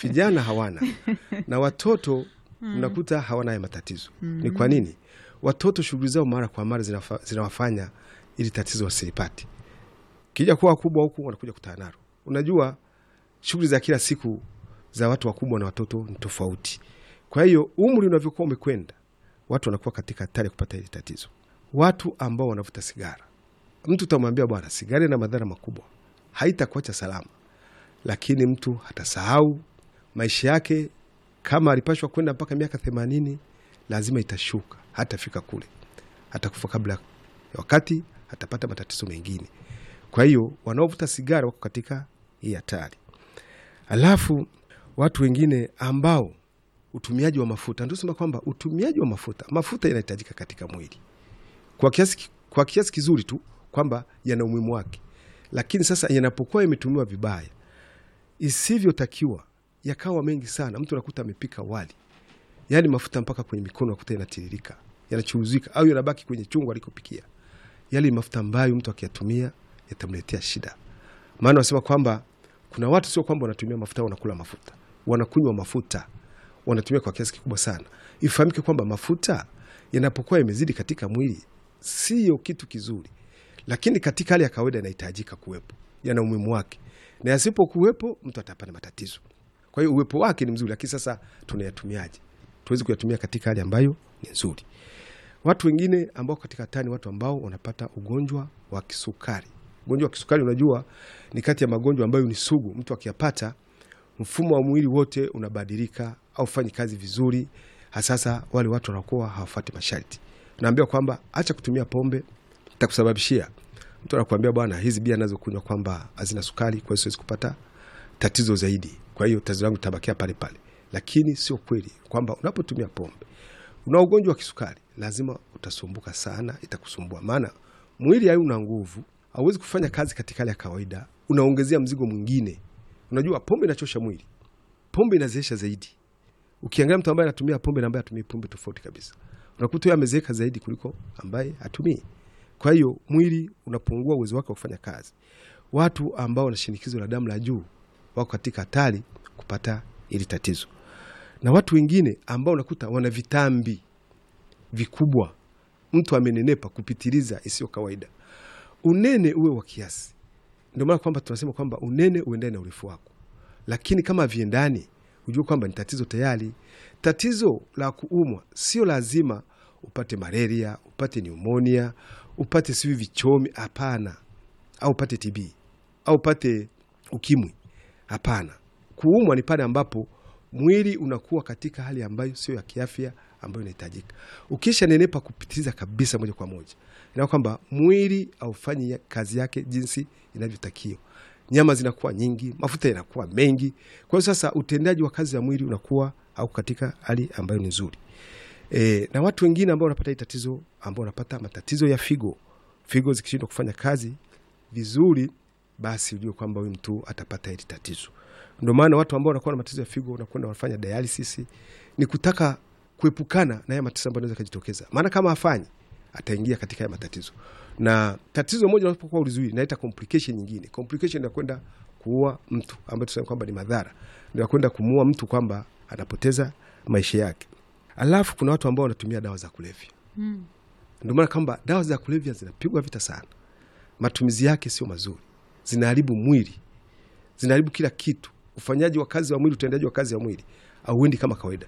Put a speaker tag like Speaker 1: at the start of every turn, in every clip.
Speaker 1: vijana hawana na watoto unakuta hawana haya matatizo. Ni kwa nini? Watoto shughuli zao mara kwa mara zinafa- zinawafanya ili tatizo wasilipate. Kija kuwa wakubwa huku wanakuja kutana nalo. Unajua shughuli za kila siku za watu wakubwa na watoto ni tofauti. Kwa hiyo umri unavyokuwa umekwenda, watu wanakuwa katika hatari ya kupata hili tatizo. Watu ambao wanavuta sigara, mtu utamwambia bwana, sigara ina madhara makubwa, haitakuacha salama, lakini mtu hatasahau maisha yake. Kama alipashwa kwenda mpaka miaka themanini, lazima itashuka, hatafika kule, atakufa kabla ya wakati, atapata matatizo mengine. Kwa hiyo wanaovuta sigara wako katika hii hatari. Alafu watu wengine ambao utumiaji wa mafuta, ndio sema kwamba utumiaji wa mafuta, mafuta yanahitajika katika mwili kwa kiasi, ki- kwa kiasi kizuri tu kwamba yana umuhimu wake, lakini sasa yanapokuwa yametumiwa vibaya isivyotakiwa, yakawa mengi sana, mtu anakuta amepika wali, yaani mafuta mpaka kwenye mikono nakuta yanatiririka, yanachuruzika au yanabaki kwenye chungu alikopikia. Yale ni mafuta ambayo mtu akiyatumia yatamletea shida. Maana wanasema kwamba kuna watu sio kwamba wanatumia mafuta, wanakula mafuta, wanakunywa mafuta, wanatumia kwa kiasi kikubwa sana. Ifahamike kwamba mafuta yanapokuwa yamezidi katika mwili sio kitu kizuri, lakini katika hali ya kawaida yanahitajika kuwepo, yana umuhimu wake, na yasipokuwepo mtu atapata matatizo. Kwa hiyo uwepo wake ni mzuri, lakini sasa tunayatumiaje? Tuwezi kuyatumia katika hali ambayo ni nzuri. Watu wengine ambao katika hatari, watu ambao wanapata ugonjwa wa kisukari. Ugonjwa wa kisukari, unajua ni kati ya magonjwa ambayo ni sugu. Mtu akiyapata, mfumo wa mwili wote unabadilika au fanyi kazi vizuri. Hasasa wale watu wanakuwa hawafuati masharti. Naambiwa kwamba acha kutumia pombe, takusababishia. Mtu anakuambia bwana, hizi bia nazokunywa kwamba hazina sukari, kwa hiyo siwezi kupata tatizo zaidi, kwa hiyo tatizo langu tabakia pale pale. Lakini sio kweli kwamba unapotumia pombe una ugonjwa wa kisukari, lazima utasumbuka sana, itakusumbua maana mwili hauna nguvu, hauwezi kufanya kazi katika hali ya kawaida, unaongezea mzigo mwingine. Unajua pombe inachosha mwili, pombe inazeesha zaidi. Ukiangalia mtu ambaye anatumia pombe na ambaye atumii pombe tofauti kabisa, unakuta huyo amezeeka zaidi kuliko ambaye hatumii. Kwa hiyo mwili unapungua uwezo wake wa kufanya kazi. Watu ambao wana shinikizo la damu la juu wako katika hatari kupata hili tatizo, na watu wengine ambao unakuta wana vitambi vikubwa, mtu amenenepa kupitiliza isiyo kawaida. Unene uwe wa kiasi. Ndio maana kwamba tunasema kwamba unene uendane na urefu wako, lakini kama viendani, ujue kwamba ni tatizo tayari. Tatizo la kuumwa sio lazima upate malaria, upate pneumonia, upate sivi vichomi, hapana, au upate TB au upate ukimwi, hapana. Kuumwa ni pale ambapo mwili unakuwa katika hali ambayo sio ya kiafya ambayo inahitajika. Ukisha nenepa kupitiliza kabisa, moja kwa moja, ina kwamba mwili haufanyi ya- kazi yake jinsi inavyotakiwa. Nyama zinakuwa nyingi, mafuta yanakuwa mengi. Kwa hiyo sasa utendaji wa kazi ya mwili unakuwa au katika hali ambayo ni nzuri. E, na watu wengine ambao wanapata hii tatizo ambao wanapata matatizo ya figo, figo zikishindwa kufanya kazi vizuri, basi ujue kwamba huyu mtu atapata hili tatizo. Ndio maana watu ambao wanakuwa na matatizo ya figo wanakwenda wanafanya dialysis, ni kutaka kuepukana na haya matatizo ambayo yanaweza kujitokeza, maana kama hafanyi ataingia katika haya matatizo, na tatizo moja unapokuwa ulizuii inaita complication nyingine. Complication inakwenda kuua mtu, ambayo tunasema kwamba ni madhara, ndio kwenda kumuua mtu kwamba anapoteza maisha yake. Alafu kuna watu ambao wanatumia dawa za kulevya. Ndio maana kwamba dawa za kulevya zinapigwa vita sana, matumizi yake sio mazuri, zinaharibu mwili, zinaharibu kila kitu, ufanyaji wa kazi wa mwili, utendaji wa kazi wa mwili auendi kama kawaida.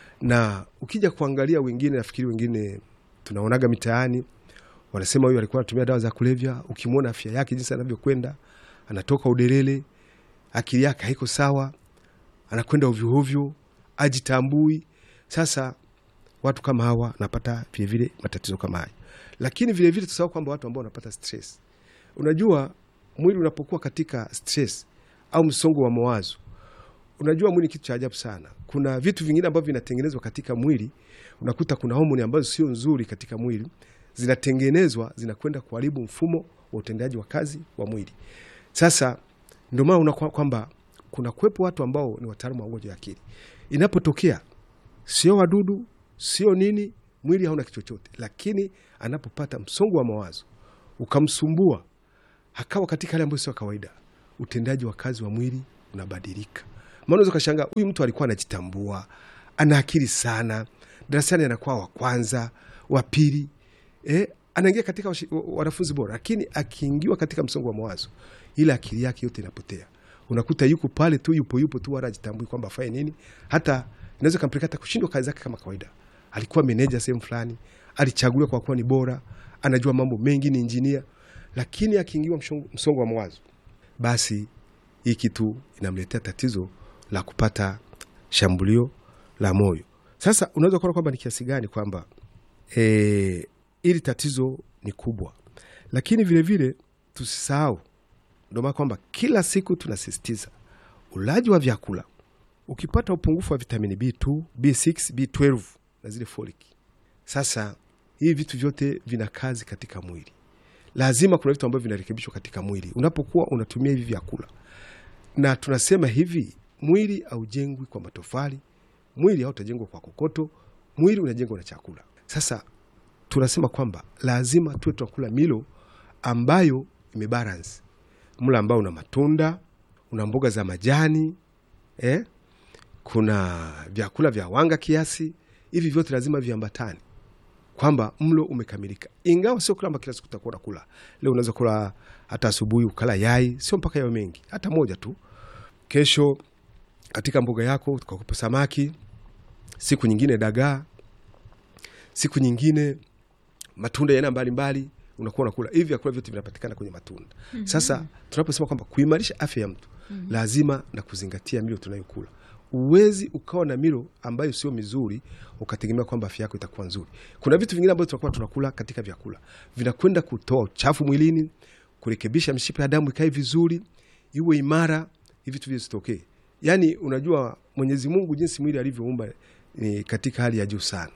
Speaker 1: Na ukija kuangalia wengine, nafikiri wengine tunaonaga mitaani wanasema huyu alikuwa anatumia dawa za kulevya. Ukimwona afya yake jinsi anavyokwenda, anatoka udelele, akili yake haiko sawa, anakwenda ovyoovyo, ajitambui. Sasa watu kama hawa wanapata vilevile matatizo kama hayo, lakini vilevile tusahau kwamba watu ambao wanapata stress. Unajua, mwili unapokuwa katika stress au msongo wa mawazo, unajua mwili ni kitu cha ajabu sana. Kuna vitu vingine ambavyo vinatengenezwa katika mwili, unakuta kuna homoni ambazo sio nzuri katika mwili zinatengenezwa, zinakwenda kuharibu mfumo wa utendaji wa kazi wa mwili. Sasa ndio maana unakuwa kwamba kuna kuwepo watu ambao ni wataalamu wa ugonjwa wa akili. Inapotokea sio wadudu, sio nini, mwili hauna kitu chochote, lakini anapopata msongo wa mawazo ukamsumbua, akawa katika hali ambayo sio ya kawaida, utendaji wa kazi wa mwili unabadilika. maana unaweza ukashangaa huyu mtu alikuwa anajitambua, ana akili sana, darasani anakuwa wa kwanza, wa pili, eh, anaingia katika washi- wa- wanafunzi bora, lakini akiingiwa katika msongo wa mawazo, ile akili yake yote inapotea. Unakuta yuko pale tu, yupo yupo tu, wala ajitambui kwamba afanye nini. Hata inaweza kampeleka hata kushindwa kazi zake kama kawaida. Alikuwa meneja sehemu fulani, alichaguliwa kwa kuwa ni bora, anajua mambo mengi, ni injinia, lakini akiingiwa mshongo- msongo wa mawazo, basi hii kitu inamletea tatizo la kupata shambulio la moyo. Sasa unaweza kuona kwamba ni kiasi gani kwamba e, ili tatizo ni kubwa, lakini vilevile tusisahau, ndio maana kwamba kila siku tunasisitiza ulaji wa vyakula. Ukipata upungufu wa vitamini B2, B6, B12 na zile folic, sasa hivi vitu vyote vina kazi katika mwili. Lazima kuna vitu ambavyo vinarekebishwa katika mwili unapokuwa unatumia hivi vyakula, na tunasema hivi, mwili haujengwi kwa matofali, mwili hautajengwa kwa kokoto, mwili unajengwa na chakula. Sasa tunasema kwamba lazima tuwe tunakula milo ambayo imebalance, mlo ambao una matunda, una mboga za majani eh? kuna vyakula vya wanga kiasi. Hivi vyote lazima viambatane kwamba mlo umekamilika, ingawa sio kwamba kila siku utakuwa unakula. Leo unaweza kula hata asubuhi ukala yai, sio mpaka yawe mengi, hata moja tu. Kesho katika mboga yako ukakupa samaki, siku nyingine dagaa, siku nyingine matunda ya aina mbalimbali unakuwa unakula. Hivi vyakula vyote vinapatikana kwenye matunda. Sasa tunaposema kwamba kuimarisha afya ya mtu lazima na kuzingatia milo tunayokula. Uwezi ukawa na milo ambayo sio mizuri ukategemea kwamba afya yako itakuwa nzuri. Kuna vitu vingine ambavyo tunakuwa tunakula katika vyakula vinakwenda kutoa uchafu mwilini, kurekebisha mishipa ya damu ikae vizuri, iwe imara, hivi vitu visitokee. Yaani, unajua Mwenyezi Mungu jinsi mwili alivyoumba ni katika hali ya juu sana.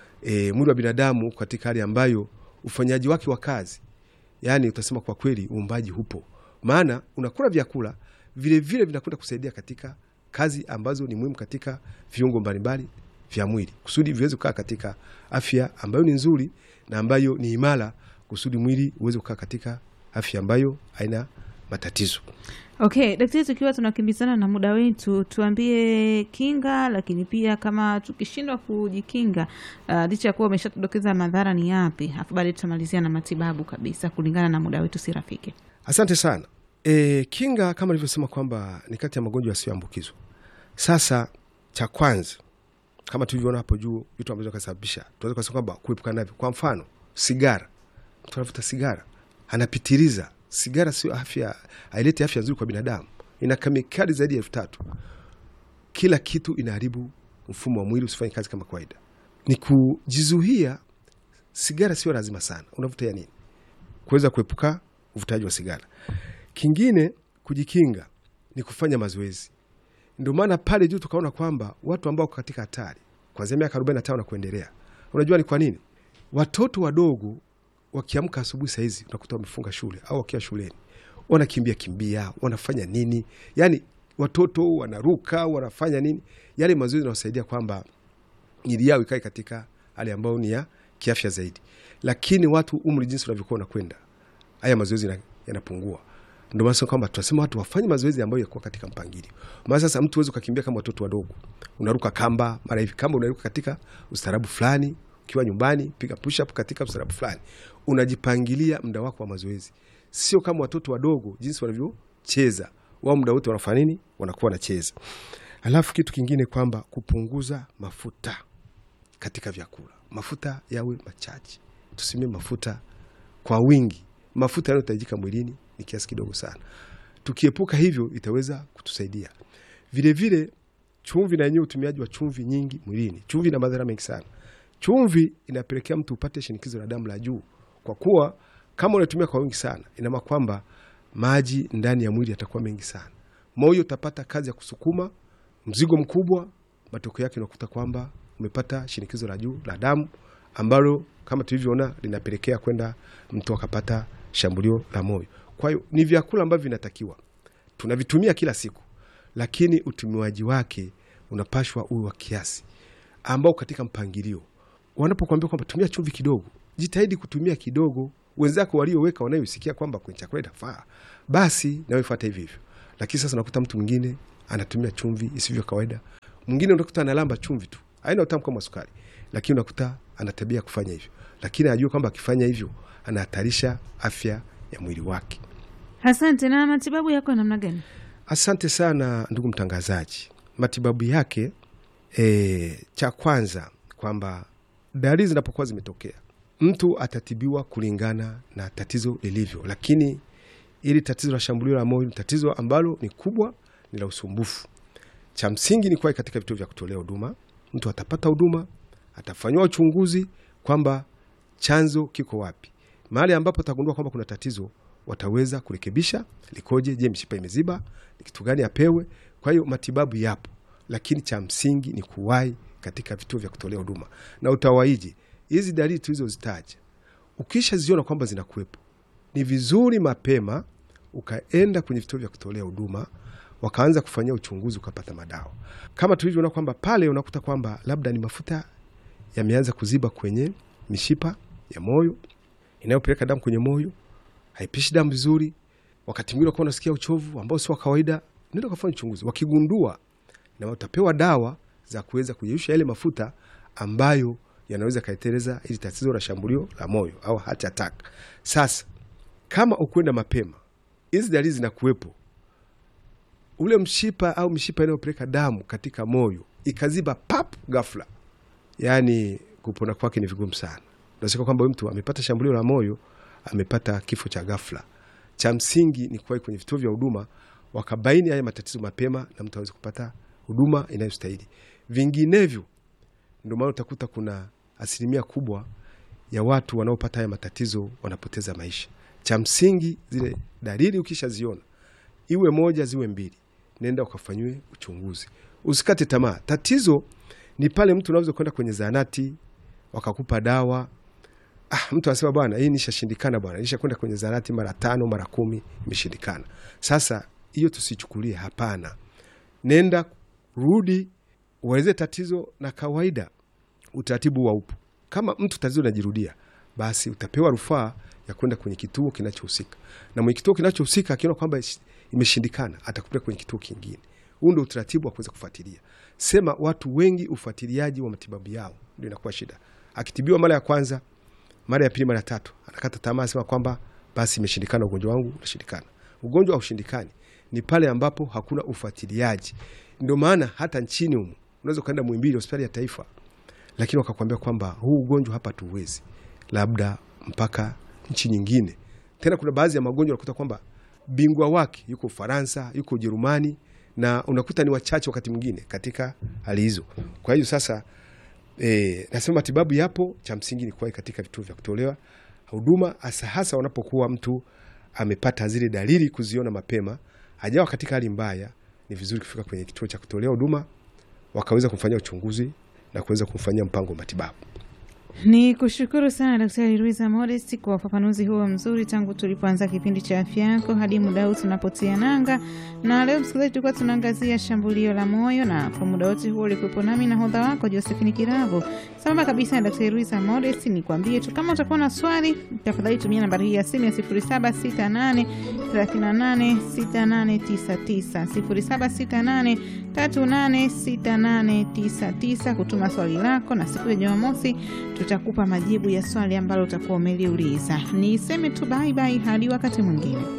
Speaker 1: E, mwili wa binadamu uko katika hali ambayo ufanyaji wake wa kazi, yaani utasema kwa kweli uumbaji hupo, maana unakula vyakula vile vile vinakwenda kusaidia katika kazi ambazo ni muhimu katika viungo mbalimbali vya mwili kusudi viweze kukaa katika afya ambayo ni nzuri na ambayo ni imara, kusudi mwili uweze kukaa katika afya ambayo haina matatizo.
Speaker 2: Okay, daktari, tukiwa tunakimbizana na muda wetu, tuambie kinga, lakini pia kama tukishindwa kujikinga, uh, licha ya kuwa umeshatudokeza madhara ni yapi, afu baadaye tutamalizia na matibabu kabisa, kulingana na muda wetu si rafiki.
Speaker 1: Asante sana. E, kinga kama nilivyosema kwamba ni kati ya magonjwa yasiyoambukizwa. Sasa cha kwanza kama tulivyoona hapo juu, vitu ambavyo kasababisha tunaweza kusema kwamba kuepukana navyo, kwa mfano sigara. Mtu anavuta sigara anapitiliza. Sigara sio afya, haileti afya nzuri kwa binadamu, ina kemikali zaidi ya elfu tatu. Kila kitu inaharibu mfumo wa mwili usifanye kazi kama kawaida. Ni kujizuia. Sigara sio lazima sana, unavuta ya nini? Kuweza kuepuka uvutaji wa sigara. Kingine kujikinga ni kufanya mazoezi. Ndio maana pale juu tukaona kwamba watu ambao wako katika hatari kuanzia miaka 45 na kuendelea. Unajua ni kwa nini? Watoto wadogo wakiamka asubuhi sahizi unakuta wamefunga shule au wakiwa shuleni wanakimbia kimbia, wanafanya nini? Yani watoto wanaruka, wanafanya nini? Yale mazoezi yanawasaidia kwamba miili yao ikae katika hali ambayo ni ya kiafya zaidi. Lakini watu umri jinsi unavyokuwa unakwenda, haya mazoezi yana- yanapungua. Ndio maana kwamba tunasema watu wafanye mazoezi ambayo yakuwa katika mpangilio. Maana sasa mtu huwezi ukakimbia kama watoto wadogo, unaruka kamba mara hivi, kamba unaruka katika ustaarabu fulani. Ukiwa nyumbani, piga push up katika ustaarabu fulani, unajipangilia muda wako wa mazoezi, sio kama watoto wadogo jinsi wanavyocheza wao, muda wote wanafanya nini? Wanakuwa wanacheza. Alafu kitu kingine kwamba kupunguza mafuta katika vyakula, mafuta yawe machache, tusimie mafuta kwa wingi. Mafuta yanayohitajika mwilini ni kiasi kidogo sana. Tukiepuka hivyo, itaweza kutusaidia vilevile. Chumvi na yenyewe, utumiaji wa chumvi nyingi mwilini, chumvi ina madhara mengi sana. Chumvi inapelekea mtu upate shinikizo la damu la juu, kwa kuwa kama unatumia kwa wingi sana, ina maana kwamba maji ndani ya mwili yatakuwa mengi sana, moyo utapata kazi ya kusukuma mzigo mkubwa. Matokeo yake unakuta kwamba umepata shinikizo la juu la damu ambalo kama tulivyoona linapelekea kwenda mtu akapata shambulio la moyo. Kwa hiyo ni vyakula ambavyo vinatakiwa tunavitumia kila siku, lakini utumiwaji wake unapashwa uwe wa kiasi ambao katika mpangilio. Wanapokuambia kwamba tumia chumvi kidogo, jitahidi kutumia kidogo. Wenzako walioweka wanayosikia kwamba kwenye chakula itafaa, basi nawe fuata hivyo hivyo. Lakini sasa unakuta mtu mwingine anatumia chumvi isivyo kawaida. Mwingine unakuta analamba chumvi tu, haina utamu kama sukari, lakini unakuta ana tabia ya kufanya hivyo, lakini anajua kwamba akifanya hivyo anahatarisha afya ya mwili wake.
Speaker 2: Asante. Na matibabu yako namna gani?
Speaker 1: Asante sana ndugu mtangazaji. Matibabu yake e, cha kwanza kwamba dalili zinapokuwa zimetokea, mtu atatibiwa kulingana na tatizo lilivyo, lakini ili tatizo la shambulio la moyo ni tatizo ambalo ni kubwa, ni la usumbufu. Cha msingi ni kuwa katika vituo vya kutolea huduma, mtu atapata huduma, atafanyiwa uchunguzi kwamba chanzo kiko wapi. Mahali ambapo atagundua kwamba kuna tatizo, wataweza kurekebisha likoje. Je, mishipa imeziba? Ni kitu gani apewe? Kwa hiyo matibabu yapo, lakini cha msingi ni kuwahi katika vituo vya kutolea huduma. Na utawaije hizi dalili tulizozitaja? Ukishaziona kwamba zinakuwepo, ni vizuri mapema ukaenda kwenye vituo vya kutolea huduma wakaanza kufanyia uchunguzi ukapata madawa, kama tulivyoona kwamba pale unakuta kwamba labda ni mafuta yameanza kuziba kwenye mishipa ya moyo inayopeleka damu kwenye moyo, haipishi damu vizuri. Wakati mwingine ukawa unasikia uchovu ambao sio wa kawaida, nenda ukafanya uchunguzi. Wakigundua na utapewa dawa za kuweza kuyeyusha yale mafuta ambayo yanaweza kaeteleza ili tatizo la shambulio la moyo au heart attack. Sasa kama ukwenda mapema, hizi dalili zinakuwepo, ule mshipa au mishipa inayopeleka damu katika moyo ikaziba pap ghafla, yaani kupona kwake ni vigumu sana. Unasikia kwamba huyu mtu amepata shambulio la moyo, amepata kifo cha ghafla. Cha msingi ni kuwahi kwenye vituo vya huduma, wakabaini haya matatizo mapema, na mtu aweze kupata huduma inayostahili. Vinginevyo, ndio maana utakuta kuna asilimia kubwa ya watu wanaopata haya matatizo wanapoteza maisha. Cha msingi, zile dalili ukishaziona, iwe moja ziwe mbili, nenda ukafanyiwe uchunguzi, usikate tamaa. Tatizo ni pale mtu unaweza kwenda kwenye zahanati wakakupa dawa Ah, mtu anasema bwana, hii nishashindikana bwana, nisha kwenda kwenye zahanati mara tano mara kumi imeshindikana. Sasa hiyo tusichukulie, hapana. Nenda rudi, ueleze tatizo na kawaida, utaratibu wa upo. Kama mtu tatizo linajirudia, basi utapewa rufaa ya kwenda kwenye kituo kinachohusika, na mwenye kituo kinachohusika akiona kwamba imeshindikana, atakupeleka kwenye kituo kingine. Huu ndio utaratibu wa kuweza kufuatilia. Sema watu wengi, ufuatiliaji wa matibabu yao ndio inakuwa shida. Akitibiwa mara ya kwanza mara ya pili, mara ya tatu, anakata tamaa, sema kwamba basi imeshindikana, ugonjwa wangu unashindikana. Ugonjwa haushindikani, ni pale ambapo hakuna ufuatiliaji. Ndio maana hata nchini humu unaweza ukaenda Muhimbili, hospitali ya taifa, lakini wakakwambia kwamba huu ugonjwa hapa tuwezi, labda mpaka nchi nyingine. Tena kuna baadhi ya magonjwa unakuta kwamba bingwa wake yuko Ufaransa, yuko Ujerumani, na unakuta ni wachache wakati mwingine katika hali hizo. Kwa hiyo sasa E, nasema matibabu yapo, cha msingi ni kuwahi katika vituo vya kutolewa huduma, hasa hasa wanapokuwa mtu amepata zile dalili, kuziona mapema, hajawa katika hali mbaya. Ni vizuri kufika kwenye kituo cha kutolea huduma, wakaweza kumfanyia uchunguzi na kuweza kumfanyia mpango wa matibabu.
Speaker 2: Ni kushukuru sana Daktari Luisa Modest kwa ufafanuzi huo mzuri tangu tulipoanza kipindi cha afya yako hadi muda huu tunapotia nanga. Na leo msikilizaji, tulikuwa tunaangazia shambulio la moyo, na kwa muda wote huo ulikuwepo nami na hodha wako Josephine Kiravo sambamba kabisa na Daktari Luisa Modest. Ni kuambie tu kama utakuwa na swali, tafadhali tumia nambari hii ya simu ya 0768 38 6899 0768 386899 kutuma swali lako, na siku ya Jumamosi tutakupa majibu ya swali ambalo utakuwa umeliuliza. Niseme tu bye bye hadi wakati mwingine.